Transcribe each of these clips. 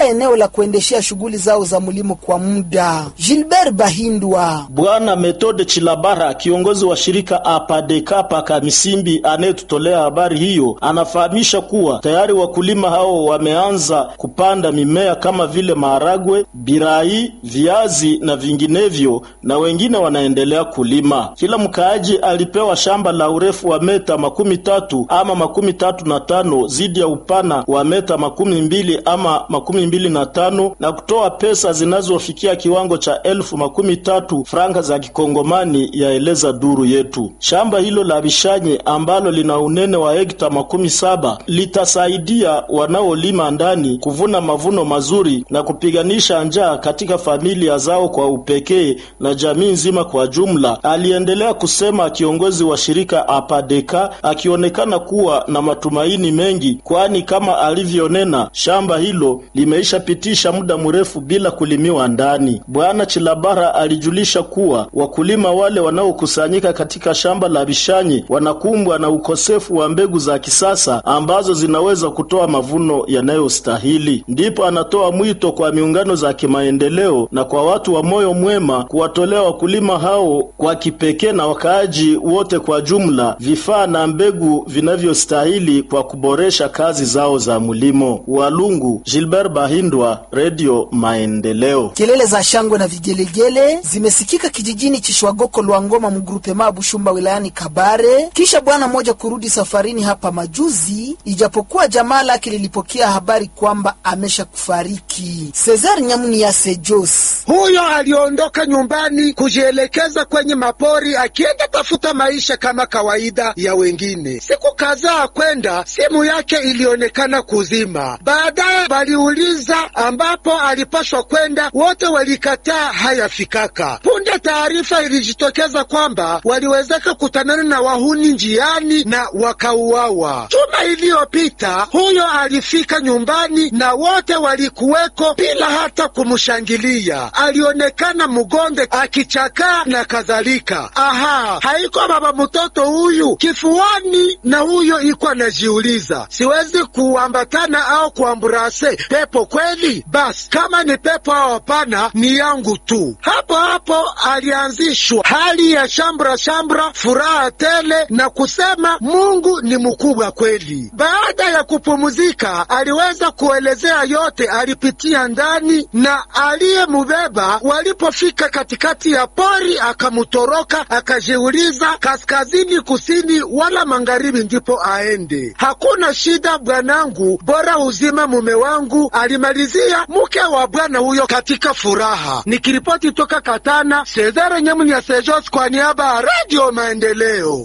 eneo la kuendeshea shughuli zao za mlimo kwa muda. Gilbert Bahindwa Bwana Methode Chilabara, kiongozi wa shirika Apadekapa Kamisimbi, anayetutolea habari hiyo, anafahamisha kuwa tayari wakulima hao wameanza kupanda mimea kama vile maharagwe, birai, viazi na vinginevyo, na wengine wanaendelea kulima. Kila mkaaji alipewa shamba la urefu wa meta makumi tatu ama makumi tatu na tano zidi ya upana wa meta makumi mbili ama makumi mbili na tano na kutoa pesa zinazofikia kiwango cha elfu makumi tatu franga za kikongomani, yaeleza duru yetu. Shamba hilo la Bishanye ambalo lina unene wa hekta makumi saba litasaidia wanaolima ndani kuvuna mavuno mazuri na kupiganisha njaa katika familia zao kwa upekee na jamii nzima kwa jumla, aliendelea kusema kiongozi wa shirika Apadeka, akionekana kuwa na matumaini mengi, kwani kama alivyonena, shamba hilo limeishapitisha muda mrefu bila kulimiwa ndani. Bwana Chilabara alijulisha kuwa wakulima wale wanaokusanyika katika shamba la Bishanyi wanakumbwa na ukosefu wa mbegu za kisasa ambazo zinaweza kutoa mavuno yanayostahili. Ndipo anatoa mwito kwa miungano za kimaendeleo na kwa watu wa moyo mwema kuwatolea wakulima hao kwa kipekee na wakaaji wote kwa jumla vifaa na mbegu vinavyostahili kwa kuboresha kazi zao za mlimo. Walungu, Gilbert Bahindwa, Radio Maendeleo. Kelele za shangwe na vigelegele zimesikika kijijini Chishwagoko Lwangoma mgrupema Bushumba wilayani Kabare, kisha bwana mmoja kurudi safarini hapa majuzi, ijapokuwa jamaa lake lilipokea habari kwamba amesha kufariki. Cesar Nyamuni ya Sejos huyo aliondoka nyumbani kujielekeza kwenye mapori akienda tafuta maisha kama kawaida ya wengine. Siku kadhaa kwenda, simu yake ilionekana kuzima. Baadaye waliuliza ambapo alipashwa kwenda, wote walikataa hayafikaka. Punde taarifa ilijitokeza kwamba waliwezeka kutanana na wahuni njiani na wakauawa. Juma iliyopita huyo alifika nyumbani na wote walikuweko bila hata kumshangilia. Alionekana mgonde akichakaa na kadhalika. Aha, haiko baba mtoto huyu kifuani, na huyo iko anajiuliza, siwezi kuambatana au kuamburase pepo kweli? Basi kama ni pepo au hapana, ni yangu tu. Hapo hapo alianzishwa hali ya shambra shambra, furaha tele na kusema Mungu ni mkubwa kweli. Baada ya kupumzika, aliweza kuelezea yote alipitia ndani na aliyemubeba. Walipofika katikati ya pori, akamutoroka akajiuliza kaskazini, kusini wala magharibi ndipo aende. Hakuna shida bwanangu, bora uzima mume wangu, alimalizia mke wa bwana huyo katika furaha. Nikiripoti toka Katana, Cesare Nyamuni ya Sejos kwa niaba ya Radio Maendeleo.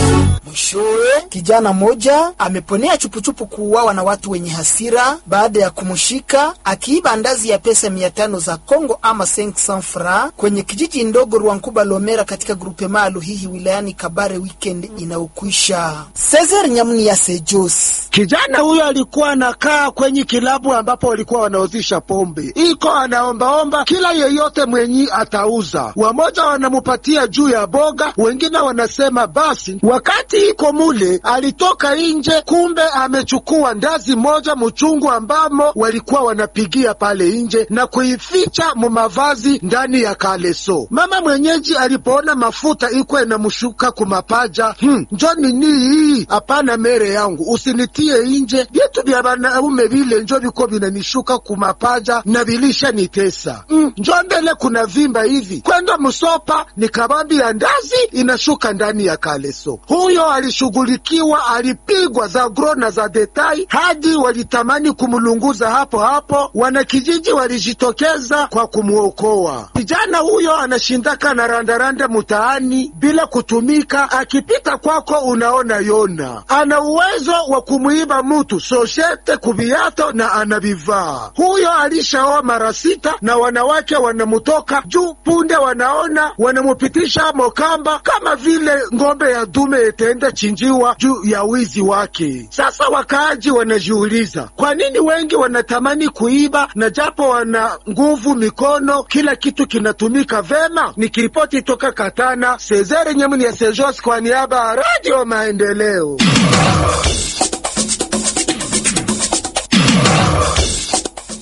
Mwishowe, kijana moja ameponea chupuchupu kuuawa na watu wenye hasira baada ya kumshika akiiba andazi ya pesa mia tano za Congo ama 500 francs kwenye kijiji ndogo Rwankuba Lomera katika grupe maalu hihi wilayani Kabare weekend inaokwisha. Cesar Nyamuni ya Sejos. Kijana huyo alikuwa anakaa kwenye kilabu ambapo walikuwa wanauzisha pombe, iko anaombaomba kila yeyote mwenyi atauza. Wamoja wanamupatia juu ya boga, wengine wanasema basi. Wakati iko mule, alitoka nje, kumbe amechukua ndazi moja mchungu ambamo walikuwa wanapigia pale nje na kuificha mu mavazi ndani ya kaleso. Mama mwenyeji alipoona mafuta iko inamshuka kumapaja, hmm, njo nini hii? Hapana mere yangu, usinitie inje, vyetu vya wanaume vile njo viko vinanishuka kumapaja na vilisha nitesa. Hmm, njo mbele kuna vimba hivi kwenda msopa, ni kabambi ya ndazi inashuka ndani ya kaleso. Huyo alishughulikiwa, alipigwa za gro na za detai hadi walitamani kumlunguza hapo hapo. Wanakijiji walijitokeza kwa kumwokoa kijana huyo. Anashindaka na randaranda mutaani bila kutumika, akipita kwako unaona yona ana uwezo wa kumwiba mutu soshete kuviato na anavivaa. Huyo alishaoa mara sita na wanawake wanamutoka juu punde, wanaona wanamupitisha mokamba kama vile ng'ombe ya dume itaenda chinjiwa juu ya wizi wake. Sasa wakaaji wanajiuliza kwa nini wengi wanatamani kuiba na japo wana nguvu mikono, kila kitu kinatumika vema. Nikiripoti toka Katana, Sezere Nyamuni ya Sejos kwa niaba ya Radio Maendeleo.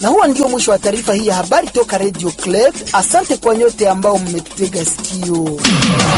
Na huo ndio mwisho wa taarifa hii ya habari toka Radio Club. Asante kwa nyote ambao mmetega sikio.